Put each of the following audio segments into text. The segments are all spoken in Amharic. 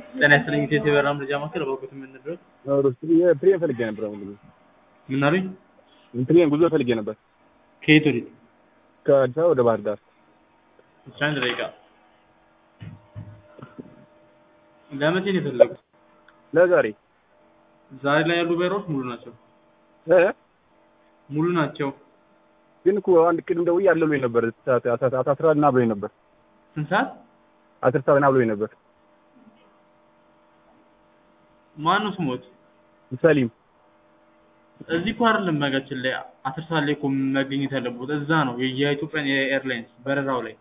ጤና ይስጥልኝ ኢትዮ የበራ መረጃ ማዕከል በወቅቱ የምንድረስ ፕሪየም ፈልጌ ነበር። አሁን ጊዜ ምን አሉኝ? ፕሪየም ጉዞ ፈልጌ ነበር ከየት ወዴት? ከአዲስ አበባ ወደ ባህር ዳር። ብቻ አንድ ደቂቃ። ለመቼ ነው የፈለጉት? ለዛሬ ዛሬ ላይ ያሉ በሮች ሙሉ ናቸው። እ ሙሉ ናቸው። ግን እኮ አንድ ቅድም ደውዬ አለ ብሎኝ ነበር። አስራ ና ብሎኝ ነበር። ስንት ሰዓት? አስር ሰዓት ና ብሎኝ ነበር። ማን ነው ስሞት? ሰሊም እዚህ እኮ አይደለም መጋችን ላይ አስር ሰዓት ላይ እኮ መገኘት ያለበት እዛ ነው የኢትዮጵያን ኤርላይንስ በረራው ላይ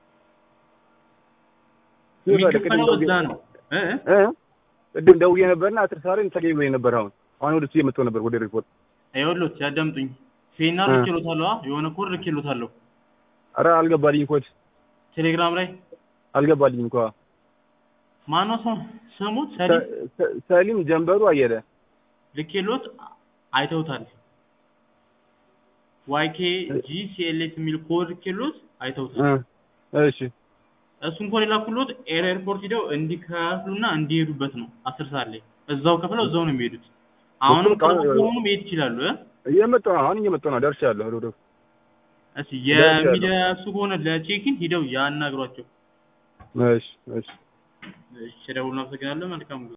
የሚከፈለው እዛ ነው እ እ ቅድም ደውዬ ነበርና አስር ሰዓት ላይ ተገኝ ብሎኝ ነበር። አሁን አሁን ወደ እሱ እየመጣሁ ነበር ወደ ሪፖርት። ይኸውልዎት ያዳምጡኝ። ፌና ልኬሎታለሁ፣ የሆነ ኮድ ልኬሎታለሁ። ኧረ አልገባልኝም ኮድ ቴሌግራም ላይ አልገባልኝም እኮ ማነው ስሙ ስሙት? ሰሊም ሰሊም ጀንበሩ አየለ ልኬሎት አይተውታል። ዋይኬ ጂ ሲኤልኤስ የሚል ኮድ ልኬሎት አይተውታል። እሺ እሱን ኮድ የላኩሎት ኤርፖርት ሂደው እንዲከፍሉና እንዲሄዱበት ነው። አስር ሰዓት ላይ እዛው ከፍለው እዛው ነው የሚሄዱት። አሁንም ቅርብ ከሆኑ መሄድ ይችላሉ። እ እየመጣሁ ነው። አሁን እየመጣሁ ነው። ደርሻለሁ። ወደ እሺ የሚደርሱ ከሆነ ለቼኪን ሂደው ያናግሯቸው። እሺ እሺ እሺ ደውል። አመሰግናለሁ። መልካም